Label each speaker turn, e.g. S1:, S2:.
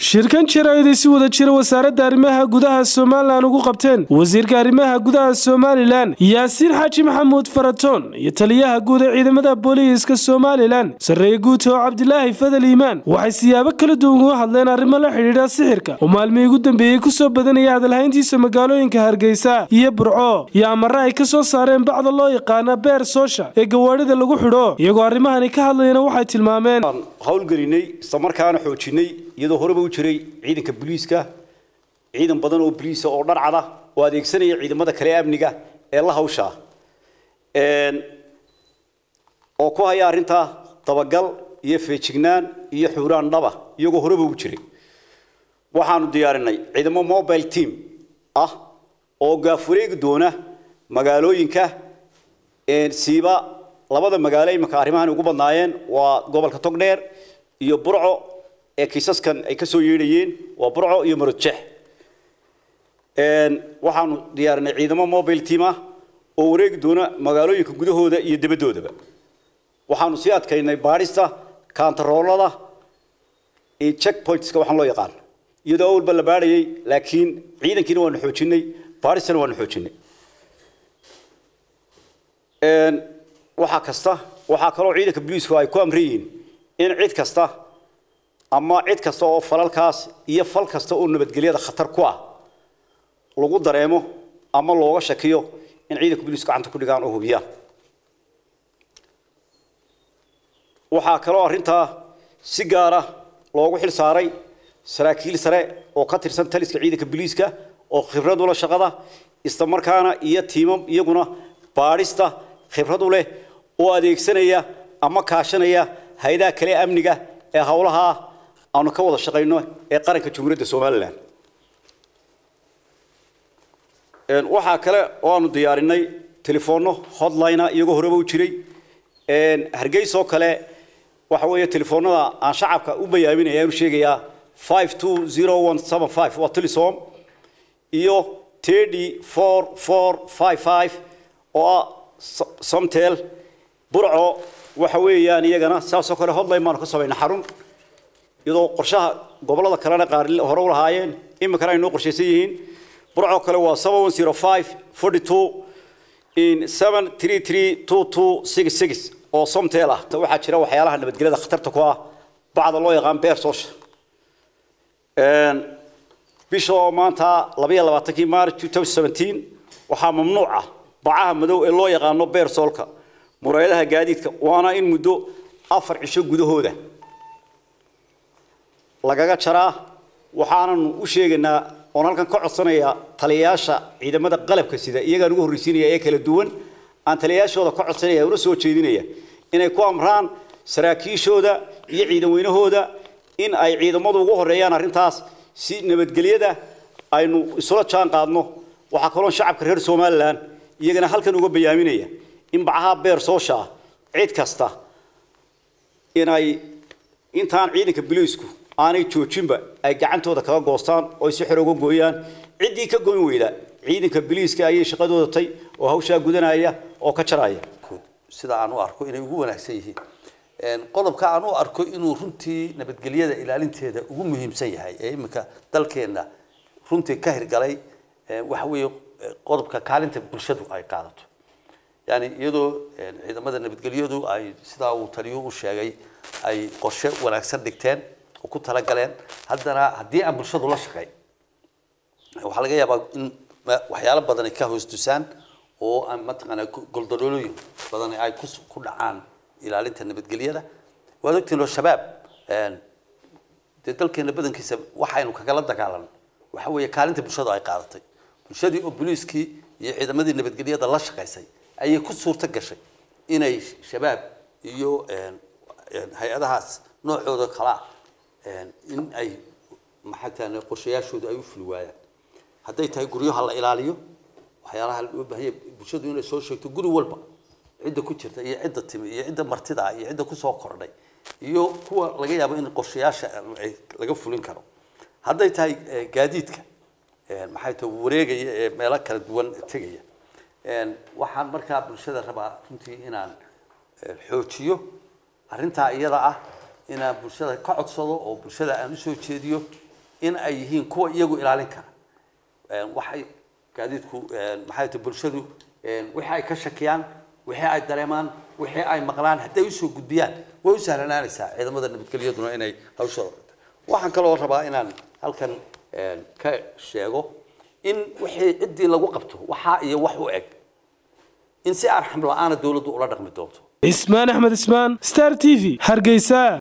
S1: shirkan jaraa'id ay si wada jira wasaaradda arrimaha gudaha somalilan ugu qabteen wasiirka arrimaha gudaha somalilan yaasiin xaaji maxamuud faratoon iyo taliyaha guud ee ciidamada booliiska somalilan sarreeye guuta oo cabdilaahi fadal iimaan waxay siyaabo kala duwan uga hadleen arrimo la xidhiidha sixirka oo maalmihii ugu dambeeyey kusoo badanaya hadalhayntiisa magaalooyinka hargeysa iyo burco iyo amare ay ka soo saareen bacda loo yaqaana beer soosha ee gawaadhida lagu xidho iyagoo arrimahani ka hadlayana waxay tilmaameen
S2: howlgelinay islamarkaana xoojinay iyadoo horeba u jiray ciidanka booliiska ciidan badan oo booliisa oo dharcada oo adeegsanaya ciidamada kale amniga ee la hawsha oo ku haya arrintaa dabagal iyo feejignaan iyo xuuraan dhaba iyagoo horeba u jiray waxaanu diyaarinay ciidamo mobile team ah oo gaafureegi doona magaalooyinka siiba labada magaalo iminka arrimahan ugu badnaayeen waa gobolka togdheer iyo burco ee kiisaskan ay ka soo yeedhayeen waa burco iyo marodjex waxaanu diyaarinay ciidamo mobile team ah oo wareegi doona magaalooyinka gudahooda iyo dabadoodaba waxaanu sii adkaynay baadhista kaantaroolada iyo checkpointska waxaan loo yaqaan iyadoo awalba la baadhayay laakiin ciidankiina waanu xoojinay baadhistana waanu xoojinay waxaa kasta waxaa kaloo ciidanka booliisku ay ku amran yihiin in cid kasta ama cid kasta oo falalkaas iyo fal kasta oo nabadgelyada khatar ku ah lagu dareemo ama looga shakiyo in ciidanka booliisku gacanta ku dhigaan oo hubiyaan waxaa kaloo arrintaa si gaara loogu xil saaray saraakiil sare oo ka tirsan taliska ciidanka booliiska oo khibrad u leh shaqada isla markaana iyo tiimam iyaguna baadhista khibrad u leh oo adeegsanaya ama kaashanaya hay-adaha kale amniga ee howlaha aanu ka wada shaqayno ee qaranka jamhuuriyadda somalilan waxaa kale oo aanu diyaarinay telefoonno hotline iyagoo horeba u jiray hargeysoo kale waxa weeye telefoonada aan shacabka u bayaaminaya aanu sheegayaa five two zero one seven five waa telesom iyo thirty four four five five oo ah somtel burco waxa weeyaan iyagana saasoo kale hotline baanu ka samayna xarun iyadoo qorshaha gobolada kalena qaar hore u lahaayeen iminkana ay noo qorshaysan yihiin burco kale waa seven one zero five forty two in seven three three two two six six oo somtel ah waxaa jira waxyaalaha nabadgelyada khatarta ku ah bacda loo yaqaan beer soosha bisha oo maanta labayo labaatankii march two thousand seventeen waxaa mamnuuc ah bacaha madow ee loo yaqaano beer soolka muraayadaha gaadiidka waana in muddo afar cisho gudahooda lagaga jaraa waxaananu u sheegaynaa oon halkan ka codsanaya taliyayaasha ciidamada qalabka sida iyagaan ugu horreysiinaya ee kala duwan aan taliyayaashooda ka codsanaya una soo jeedinaya inay ku amraan saraakiishooda iyo ciidan weynahooda in ay ciidamadu ugu horeeyaan arrintaas si nabadgelyada aynu isula jaan qaadno waxaa kaloo shacabka reer somalilan iyagana halkan uga bayaaminaya in bacaha beer soosha ah cid kasta inay intaan ciidanka biliisku aanay joojinba ay gacantooda kaga goostaan oo si xor uga gooyaan ciddii ka goyn weyda ciidanka biliiska ayay shaqadooda tay oo hawshaa gudanaya oo ka jaraya
S3: sida aan u arko inay ugu wanaagsan yihiin qodobka aan u arko inuu runtii nabadgelyada ilaalinteeda ugu muhiimsan yahay ee iminka dalkeenna runtii ka hirgalay waxa weeye qodobka kaalinta bulshadu ay qaadato yani iyadoo ciidamada nabadgelyadu ay sidaa uu taliyo u sheegay ay qorshe wanaagsan dhigteen oo ku talagaleen haddana haddii aan bulshadu la shaqayn waxaa laga yaabaa in waxyaalo badan ay ka hoos dusaan oo aan mataqaanaa goldololooyin badan ay ku dhacaan ilaalinta nabadgelyada waad ogtiin oo shabaab dee dalkeena badankiisa waxaynu kagala dagaalan waxa weeye kaalinta bulshadu ay qaadatay bulshadii oo booliiskii iyo ciidamadii nabadgelyada la shaqaysay ayay ku suurto gashay inay shabaab iyo hay-adahaas noocooda kalaa in ay maxaa qorshayaashooda ay u fuli waayaan hadday tahay guryaha la ilaaliyo waxyaalaha loo baahanya bulshadu inay soo sheegto guri walba cidda ku jirta iyo cidda timi iyo cidda martida iyo cidda kusoo kordhay iyo kuwa laga yaabo in qorshayaasha ay laga fulin karo hadday tahay gaadiidka maxay tahay wareegaya ee meelo kala duwan tegaya waxaan markaa bulshada rabaa runtii inaan xoojiyo arrintaa iyada ah inaan bulshada ka codsado oo bulshada aan usoo jeediyo in ay yihiin kuwa iyagu ilaalin kara waxay gaadiidku maxay tahay bulshadu wixii ay ka shakiyaan wixii ay dareemaan wixii ay maqlaan hadday usoo gudbiyaan way u sahlanaanaysaa ciidamada nabadgelyaduna inay hawshooda qabta waxaan kaloo rabaa inaan halkan ka sheego in wixii ciddii lagu qabto waxaa iyo wax u eg in si arxam la-aana dowladdu ula dhaqmi doonto
S1: ismaan axmed ismaan star t v hargeysa